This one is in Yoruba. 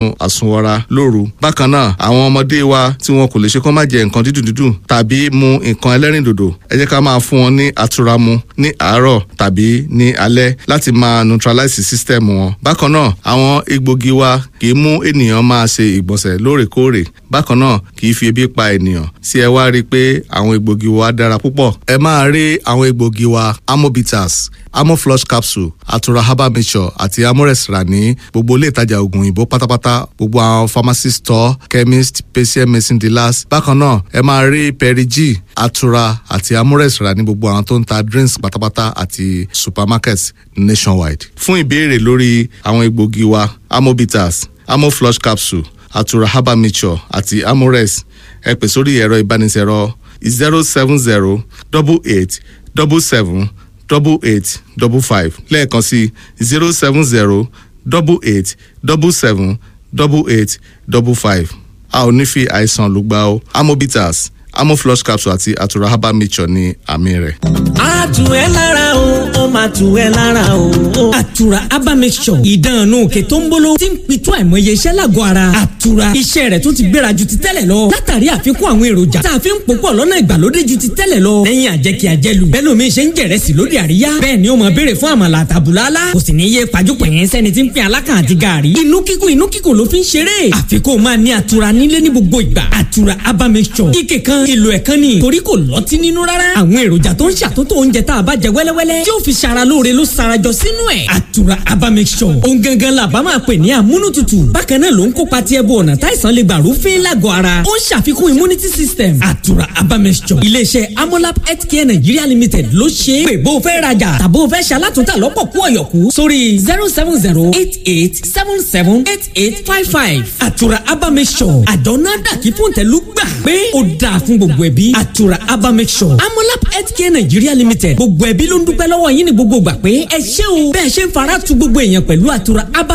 àsunwọra lóru bákan náà àwọn ọmọdé wa tí wọn kò lè ṣe kó má jẹ nǹkan dídùn dídùn tàbí mu nǹkan ẹlẹ́rìndòdò ẹ jẹ́ ká máa fún wọn ní àtura mu ní àárọ̀ tàbí ní alẹ́ láti máa neutralize system wọn bákan náà àwọn egbògi wa kì í mú ènìyàn máa ṣe ìgbọ̀nsẹ̀ lóòrèkóòrè bákan náà kì í fi ebi pa ènìyàn sí ẹ wá rí i pé àwọn egbògi wa dára púpọ̀ ẹ máa rí àwọn egbògi wa amobitas amoflush capsule atura herbal mixture àti amores rà ní gbogbo ilé ìtajà oògùn òyìnbó pátápátá gbogbo àwọn pharmacy store chemist patient medicine dealers bákan náà ẹ máa rí perigi atura àti amores rà ní gbogbo àwọn tó ń ta drinks pátápátá àti supermarkets nationwide. fún ìbéèrè lórí àwọn egbògi wa amobitas amoflush capsule atura herbal mixture àti amores ẹ pè sórí ẹ̀rọ ìbánisẹ̀rọ zero seven zero double eight double seven double eight double five lẹ́ẹ̀kan sí zero seven zero double eight double seven double eight double five a ò ní fi àìsàn lùgbà o amobitas amoflush capsule àti atura herbal mixture ní àmì rẹ̀. a tù ẹ́ lára o ó máa tù ẹ́ lára o. àtura herbal mixture ìdánù òkè tó ń bolo tí ń pitú àìmọye iṣẹ́ lágọ̀ọ́ ara. àtura iṣẹ́ rẹ̀ tó ti gbéra ju ti tẹ́lẹ̀ lọ. látàrí àfikún àwọn èròjà tá a fi ń pòpọ̀ lọ́nà ìgbàlódé ju ti tẹ́lẹ̀ lọ. lẹ́yìn àjẹkí àjẹlù bẹ́ẹ̀ lómi ṣe ń jẹ̀rẹ̀sì lóde àríyá. bẹ́ẹ̀ ni ó máa béèrè fún àmàlà àtàbùlálá. kò sì ní yé pajúpẹ̀yìn sẹ́ni tí ń pín alákàn àti gààrí. inú kíkùn inú kíkùn ló fi ń ṣeré. àfikún máa ní àtura nílé ní gbogbo ìgbà. àtura herbal mixture ike kan èlò ẹ̀kan ni torí kò lọ́tí nínú rárá. àwọn èròjà tó ń ṣàtúntò oúnjẹ tá a bá jẹ wẹ́lẹ́wẹ́lẹ́ tí ó fi ṣara lóore ló sarajọ sínú ẹ̀. àtura herbal mixture ohun gangan la bá máa pè ní amúnútutù bákan náà ló ń kópa tí ẹbú ọ̀nà táìsàn lè gbà rúfin lágọ̀ọ́ ara ó ń ṣàfikún immunity system àtura herbal mixture iléeṣẹ́ amolab healthcare nigeria limited ló ṣe é pé bó o fẹ́ rajà tàbó o fẹ́ ṣalátúntà lọ́pọ̀ kú ọ̀yọ̀kú sórí zero seven zero eight eight seven seven eight eight five five àtura herbal mixture àjọ náà dàkí fún tẹ̀lú gbà pé ó dáa fún gbogbo ẹbí àtura herbal mixture amolab healthcare nigeria limited gbogbo ẹbí ló ń dúpẹ́ lọ́wọ́ yín ní gbogbo gbà pé ẹ ṣé o bẹ́ẹ̀ ṣe ń fara tu gbogbo èèyàn pẹ̀lú àtura herbal